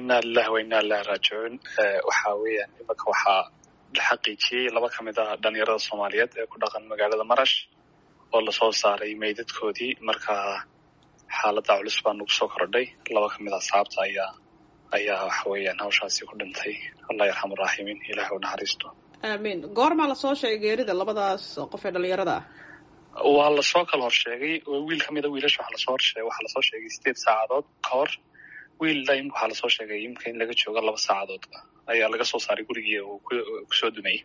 ina lilahi wa ina ilahi raajicuun waxa weeyaan imanka waxaa la xaqiijiyey laba ka mid a dhalinyarada soomaaliyeed ee ku dhaqan magaalada marash oo lasoo saaray meydadkoodii marka xaaladda culus baa nagu soo kordhay laba ka mid a asxaabta ayaa ayaa waxa weeyaan hawshaasi ku dhintay allah yarxamu raaximiin ilahi u naxariisto aamiin goormaa lasoo sheegay geerida labadaas qof ee dhalinyarada ah waa lasoo kala horsheegay wiil ka mida wiilasha waxaa lasoo horsheegay waxaa lasoo sheegay sideed saacadood ka hor wiil daim waxaa lasoo sheegay imika in laga joogo laba saacadood ayaa laga soo saaray gurigii uu kusoo dumayay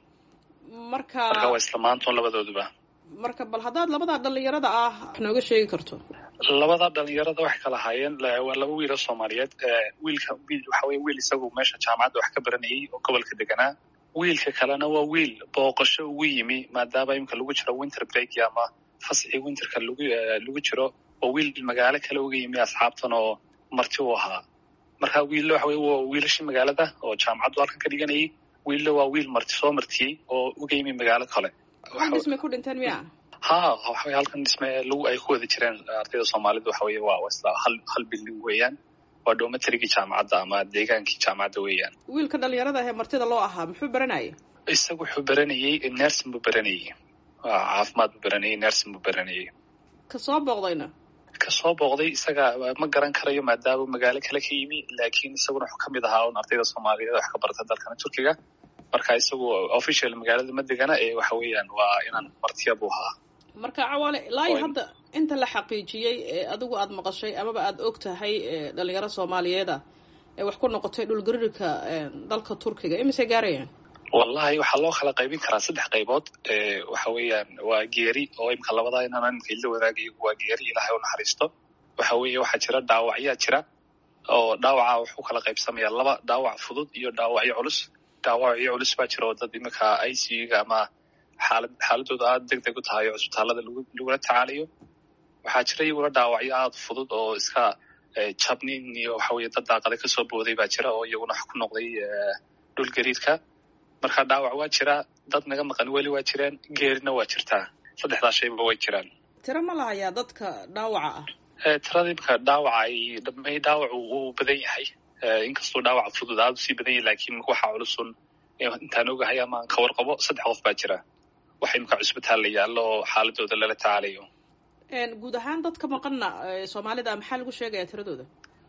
marka marka waa isla maantoon labadooduba marka bal haddaad labadaa dhalinyarada ah wax nooga sheegi karto labada dhalinyarada waxay kala haayeen waa laba wiil oo soomaaliyeed wiilka wiil waxa weye wiil isagu meesha jaamacadda wax ka baranayay oo gobolka deganaa wiilka kalena waa wiil booqasho ugu yimi maadaama imika lagu jiro winter break ama fasxii winterka lagu lagu jiro oo wiil magaalo kale uga yimi asxaabtan oo marti u ahaa marka wiilla waxa weye waa wiilashii magaalada oo jaamacaddu halkan ka dhiganayay wiilla waa wiil marti soo martiyey oo uga yimi magaalo kale hal dhismay ku dhinteen miya ha waxaweye halkan dhisme lagu ay ku wada jireen ardayda soomaalida waxa weye waa isla hal hal bilding weeyaan waa dhomatarigii jaamacadda ama deegaankii jaamacadda weeyaan wiilka dhalinyarada ahee martida loo ahaa muxuu baranayay isagu wuxuu baranayey nersin buu baranayey caafimaad buu baranayey nersin buu baranayey ka soo booqdayna ka soo booqday isaga ma garan karayo maadaama magaalo kale ka yimi laakiin isaguna wuxuu kamid ahaa un ardayda soomaaliyeed wax ka barta dalkana turkiga marka isagu official magaalada ma degana ee waxa weeyaan waa inaan martiya buu ahaa marka cawaale ilaa hadda inta la xaqiijiyey ee adigu aada maqashay amaba aada og tahay dhalinyaro soomaaliyeeda ee wax ku noqotay dhulgarirka dalka turkiga imise gaarayaan wallahi waxaa loo kala qaybin karaa saddex qaybood waxa weeyaan waa geeri oo imika labadaa inaan imika ila wadaagayo waa geeri ilaahay u naxariisto waxa weeye waxaa jira dhaawacyaa jira oo dhaawaca wuxuu kala qaybsamayaa laba dhaawac fudud iyo dhaawacyo culus dhaawacyo culus baa jira oo dad imika i c u ga ama xaalad xaaladooda aada deg deg u tahay oo cisbitaalada lagu lagula tacaalayo waxaa jira iyaguna dhaawacyo aada fudud oo iska jabnin iyo waxa weye dad daaqada kasoo booday baa jira oo iyaguna wax ku noqday dhul gariidka marka dhaawac waa jira dad naga maqan weli waa jiraan geerina waa jirtaa saddexdaa shayba way jiraan tiro ma lahayaa dadka dhaawaca ah tirada imika dhaawaca ay dhamay dhaawacu uu badan yahay inkastuu dhaawaca fudud aada usii badan yahay laakiin waxaa culusun intaan ogahay ama aan ka warqabo saddex qof baa jira waxa imika cusbitaal la yaallo oo xaaladooda lala tacaalayo guud ahaan dadka maqanna soomaalida maxaa lagu sheegaya tiradooda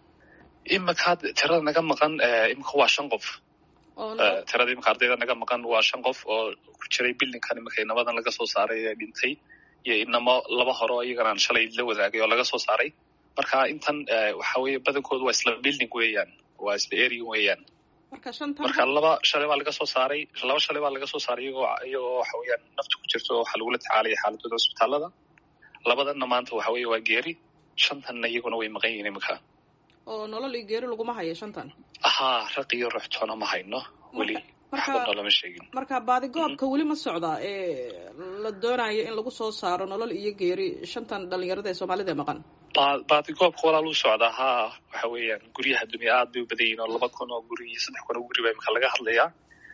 imika tirada naga maqan imika waa shan qof tirada imika ardayda naga maqan waa shan qof oo ku jiray bildingkan imika inamadan laga soo saaray ee dhintay iyo inamo laba hore oo iyaganaan shalay la wadaagay oo laga soo saaray marka intan waxa weye badankoodu waa isla building weeyaan waa isla area weeyaan marka laba shalay baa laga soo saaray laba shalay baa laga soo saaray iyagoo iyagoo waxa weeyaan nafta ku jirto oo waxaa lagula tacaalaya xaaladooda cusbitaalada labadanna maanta waxa weeye waa geeri shantanna iyaguna way maqan yihiin imika oo nolol iyo geeri laguma hayo shantan haa raq iyo ruxtoona ma hayno weli waxbana lama sheegin marka baadigoobka weli ma socda ee la doonayo in lagu soo saaro nolol iyo geeri shantan dhalinyarada ee soomaalida ee maqan baadigoobka walaal u socdaa haa waxa weeyaan guryaha dunya aad bay u badan yihin oo laba kun oo guri iyo saddex kun oo guri baa imika laga hadlayaa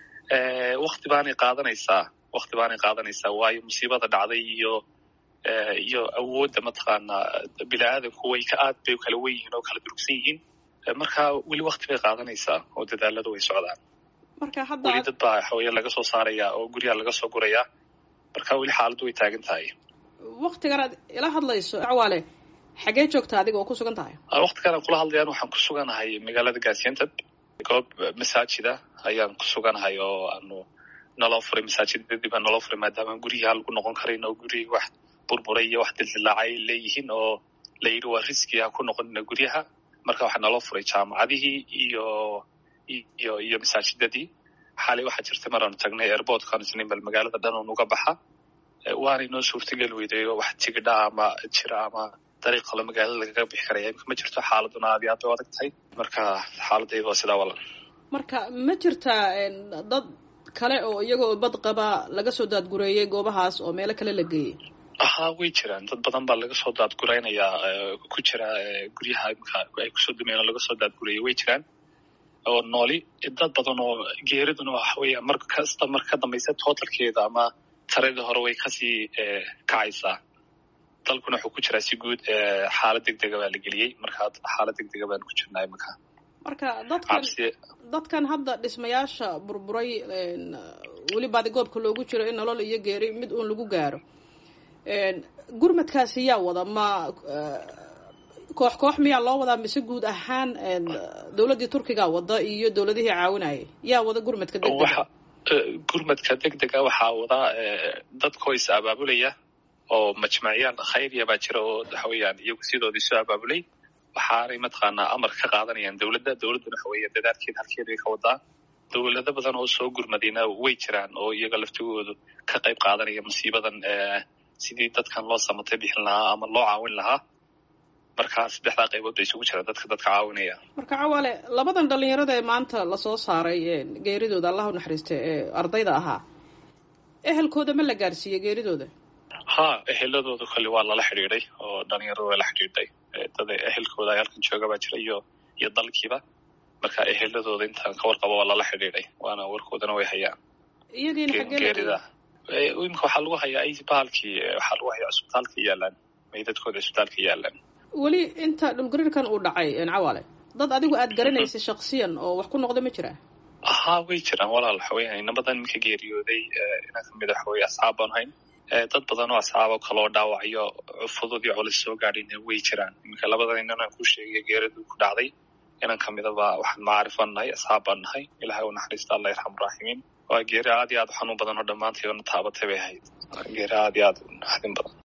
wakti baanay qaadanaysaa wakti baanay qaadanaysaa waayo musiibada dhacday iyo iyo awoodda mataqaanaa bini-aadanku way ka aad bay kala wen yihiin oo kala durugsan yihiin marka weli wakti bay qaadanaysaa oo dadaaladu way socdaan marka hadda weli dad baa waxaweye laga soo saarayaa oo guryaha laga soo gurayaa marka weli xaaladdu way taagan tahay waktigan aad ila hadlayso cawaale xagee joogtaa adiga oo ku sugan tahay waktigan aan kula hadlayaan waxaan ku suganahay magaalada gaasianteb goob masaajida ayaan ku suganahay oo aanu naloo furay masaajidadii baa naloo furay maadaama guryaha lagu noqon karayn oo gurihii wax burburay iyo wax dildilaacay leeyihiin oo la yidhi waa riski ha ku noqonina guryaha marka waxaa naloo furay jaamacadihii iyo iyo iyo masaajidadii xaalay waxaa jirtay mar aanu tagnay airportkan isniin bal magaalada dhan oo nuga baxa waanay noo suurtageli weyday oo wax tigidha ama jira ama dariiq kale magaalada lagaga bixi karaya imka ma jirto xaaladuna aad iyo aad bay u adag tahay marka xaaladayda waa sidaa walan marka ma jirtaa dad kale oo iyagoo bad qaba laga soo daadgureeyey goobahaas oo meelo kale la geeyey haa way jiraan dad badan baa laga soo daadguraynayaa ku jira guryaha imika ay kusoo dumeen oo laga soo daadgureeyay way jiraan oo nooli dad badan oo geeriduna waxa weya mar kasta mar ka dambaysa totalkeeda ama taradii hore way kasii kacaysaa dalkuna wuxuu ku jiraa si guud xaalad deg dega baa la geliyey marka xaalad deg dega baan ku jirnaa imika marka dadkan dadkan hadda dhismayaasha burburay weli baadigoobka loogu jiro in nolol iyo geeri mid uun lagu gaaro gurmadkaasi yaa wada ma koox koox miyaa loo wadaa mise guud ahaan dowladdii turkiga wada iyo dowladihii caawinayay yaa wada gurmadka degdega gurmadka degdega waxaa wadaa dadkoo is abaabulaya oo majmacyaal khayriya baa jira oo waxa weeyaan iyagu sidoodii soo abaabulay waxaanay mataqaanaa amar ka qaadanayaan dowladda dowladduna waxa weeya dadaalkeeda halkeeday ka wadaa dowlado badan oo soo gurmadayna way jiraan oo iyaga laftigoodu ka qayb qaadanaya musiibadan sidii dadkan loo samatay bixin lahaa ama loo caawin lahaa marka saddexdaa qaybood bay isugu jiraan dadka dadka caawinaya marka cawaale labadan dhalinyarada ee maanta lasoo saaray geeridooda allah u naxariista ee ardayda ahaa ehelkooda ma la gaarsiiyey geeridooda ha eheladooda kole waa lala xidhiiday oo dhalinyarada waa la xidhiidhay dad ehelkooda ay halkan jooga baa jira iyo iyo dalkiiba marka eheladooda intaan ka warqabo waa lala xidhiidhay waana warkoodana way hayaan iyagiina xageelgeerida imika waxaa lagu hayaa ay bahalkii waxaa lagu hayaa cisbitaalka yaalaan meydadkooda cisbitaalka yaalaan weli inta dhulgariirkan uu dhacay cawaale dad adigu aad garanaysay shaksiyan oo wax ku noqda ma jiraa haa way jiraan walaal waxa weya inabadan iminka geeriyooday inaan kamid waxa weye asxaab baan hayn dad badan oo asxaabo kaloo dhaawacyo fudud iyo colis soo gaadhayna way jiraan iminka labadan inanaan ku sheegay geeridu ku dhacday inan kamidaba waxaan macaarifan nahay asxaab baan nahay ilahay u naxariista allah yarxamu raaximiin waa geeri aad iyo aad u xanuun badan oo dhammaantay ona taabatay bay ahayd geeri aad iyo aad u naxdin badan